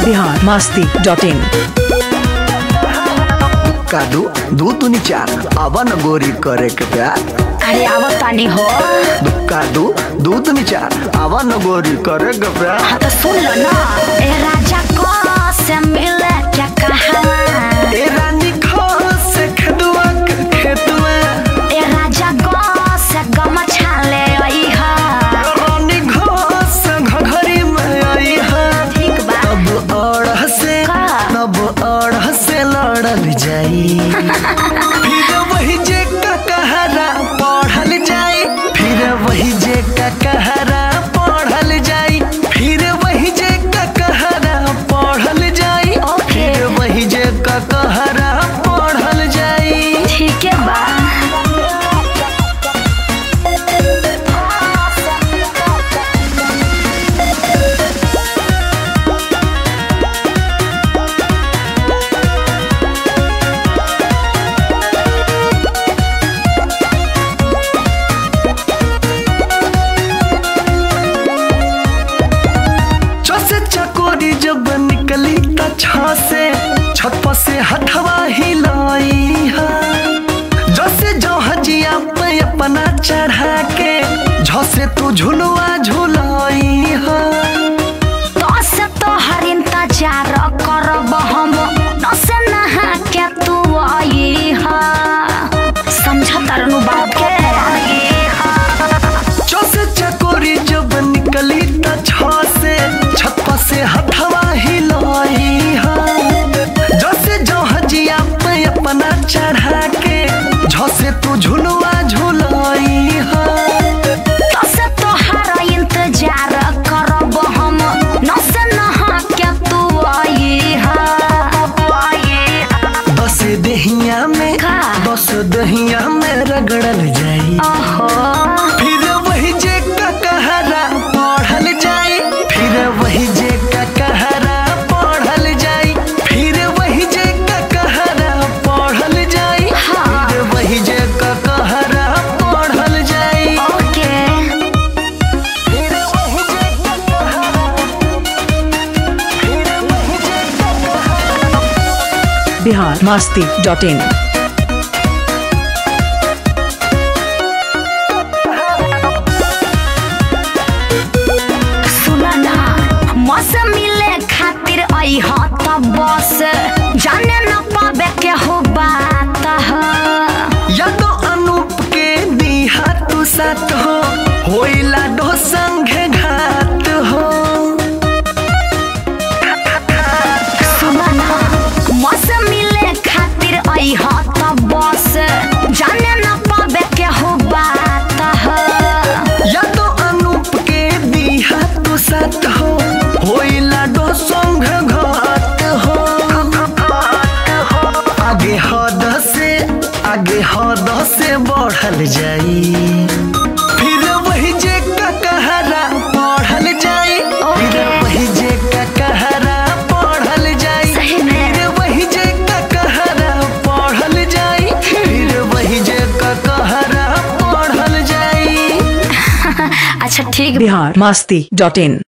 Bihar Masti dot in कादू दू तुनी चार अवन गोरी करे के प्यार अरे आवत तानी हो दू- कादू दू तुनी चार अवन गोरी करे के प्यार हाँ तो सुन लो ना ए राजा को से मिले क्या कहा ए रानी खो से खदुआ के खेतुआ ए राजा को से गमछा ले आई हा रानी घो से घघरी में आई है ठीक बा तब अड़ से का? तब अड़ से लड़ल जाई फिर वही जे का कहरा पढ़ल जाई फिर वही जे का कहरा पढ़ल जाई फिर वही जे का कहरा पढ़ल जाई ओके। फिर वही जे का कहरा पढ़ल जाई ठीक है बा चौसे चकोरी जब निकली त छ से छत पर से हथवा हिलाई है जैसे जो हजिया पे अपना चढ़ा के झसे तू झुलवा झुलाई है तो से तो हर इंतजार करब हम न से नहा के तू आई हा समझ तरनु बात के चौसे चकोरी जब निकली त छ से छत पर से हथवा हिलाई है जैसे जो हजिया पे अपना चढ़ा के झसे तू झुलवा झुलाई है तो से तो हर इंतजार करब हम न से नहा के तू आई हा आई हा बस दहिया में का? बस दहिया में रगड़ल जाई ओहो फिर वही जे का कहरा पढ़ल जाई फिर वही जे का कहरा पढ़ल जाई फिर वही जे का कहरा पढ़ल जाई हाँ। फिर वही जे का कहरा पढ़ल जाई ओके फिर वही जे का कहरा फिर वही जे का कहरा बिहार मस्ती डॉट इन सुन ना मौसम मिले खातिर आई हो तो बस जाने न पावे के हो बात ह या तो अनूप के दिहा तू साथ हो होइला डो संगे घात हो सुन ना मौसम मिले खातिर आई हो तो बस जाने न पावे के हो बात ह या तो अनूप के दिहा तू साथ हो होइला डो संग घात हो आगे हद से आगे हद से बढ़ल जाई फिर वही जे का कहरा पढ़ल जाई फिर ओके। वही जे का कहरा पढ़ल जाई सही में। फिर वही जे का कहरा पढ़ल जाई फिर वही जे का कहरा पढ़ल जाई अच्छा ठीक बिहार मस्ती डॉट इन